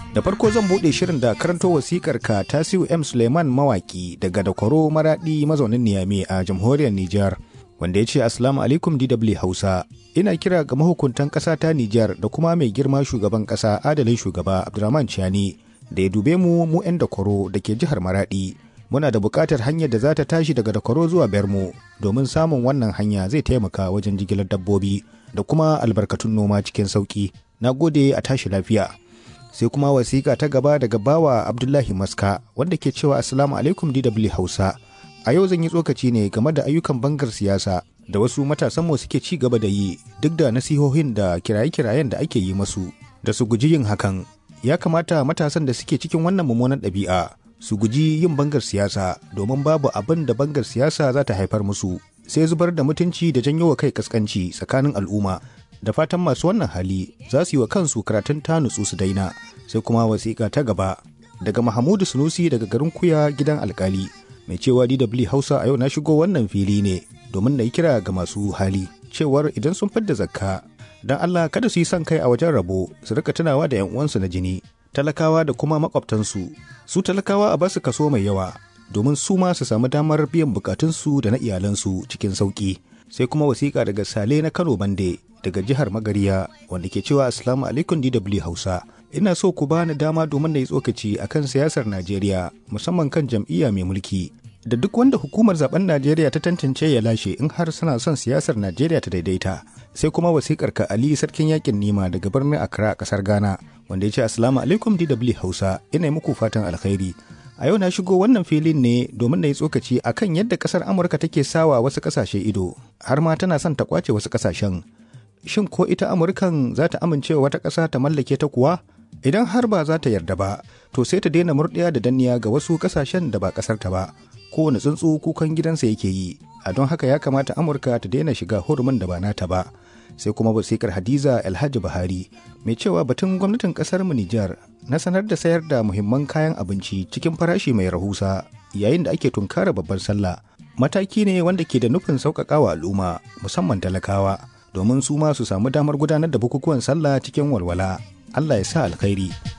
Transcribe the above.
Da farko zan buɗe shirin da karanto wasikar ka Tasiu M Suleiman mawaki daga Dakwaro Maradi mazaunin Niyame a jamhuriyar Nijar. Wanda ya ce Assalamu alaikum DW Hausa. Ina kira ga mahukuntan ƙasa ta Nijar da kuma mai girma shugaban ƙasa adalin shugaba Abdurrahman Chiani da ya dube mu mu 'yan Dakwaro da ke jihar Maradi. Muna da buƙatar hanyar da za ta tashi daga Dakwaro zuwa Bermo domin samun wannan hanya zai taimaka wajen jigilar dabbobi da kuma albarkatun noma cikin sauƙi. Na gode a tashi lafiya. sai kuma wasiƙa ta gaba daga bawa abdullahi maska wanda ke cewa assalamu alaikum dw hausa a yau zan yi tsokaci ne game da ayyukan bangar siyasa da wasu matasan mu suke ci gaba da yi duk da nasihohin da kiraye-kirayen da ake yi masu da su guji yin hakan ya kamata matasan da suke cikin wannan mummunan ɗabi'a su guji yin bangar siyasa domin babu abin da bangar siyasa za ta haifar musu sai zubar da mutunci da janyo wa kai kaskanci tsakanin al'umma da fatan masu wannan hali za su yi wa kansu karatun ta nutsu su daina sai kuma wasiƙa ta gaba daga mahamudu sunusi daga garin kuya gidan alkali mai cewa dw hausa a yau na shigo wannan fili ne domin na yi kira ga masu hali cewar idan sun fidda zakka don allah kada su yi son kai a wajen rabo su rika tunawa da yan uwansu na jini talakawa da kuma makwabtansu su talakawa a basu kaso mai yawa domin su ma su samu damar biyan bukatunsu da na iyalansu cikin sauki sai kuma wasiƙa daga sale na kano bande daga jihar magariya wanda ke cewa assalamu alaikum dw hausa ina so ku bani dama domin na yi tsokaci akan siyasar najeriya musamman kan jam'iyya mai mulki da duk wanda hukumar zaben najeriya ta tantance ya lashe in har suna son siyasar najeriya ta daidaita sai kuma wasikar ka ali sarkin yakin nima daga birnin accra kasar ghana wanda ya ce assalamu alaikum dw hausa ina yi muku fatan alkhairi a yau na shigo wannan filin ne domin na yi tsokaci akan yadda kasar amurka take sawa wasu kasashe ido har ma tana son ta kwace wasu kasashen shin ko ita amurkan za ta amince wata ƙasa ta mallake ta kuwa idan har ba za ta yarda ba to sai ta daina murɗiya da danniya ga wasu ƙasashen da ba ƙasar ta ba kowane tsuntsu kukan gidansa yake yi a don haka ya kamata amurka ta daina shiga hurumin da ba nata ba sai kuma wasikar hadiza alhaji buhari mai cewa batun gwamnatin ƙasar mu nijar na sanar da sayar da muhimman kayan abinci cikin farashi mai rahusa yayin da ake tunkara babbar sallah mataki ne wanda ke da nufin sauƙaƙawa al'umma musamman talakawa domin su ma su samu damar gudanar da bukukuwan sallah cikin walwala Allah ya sa alkhairi.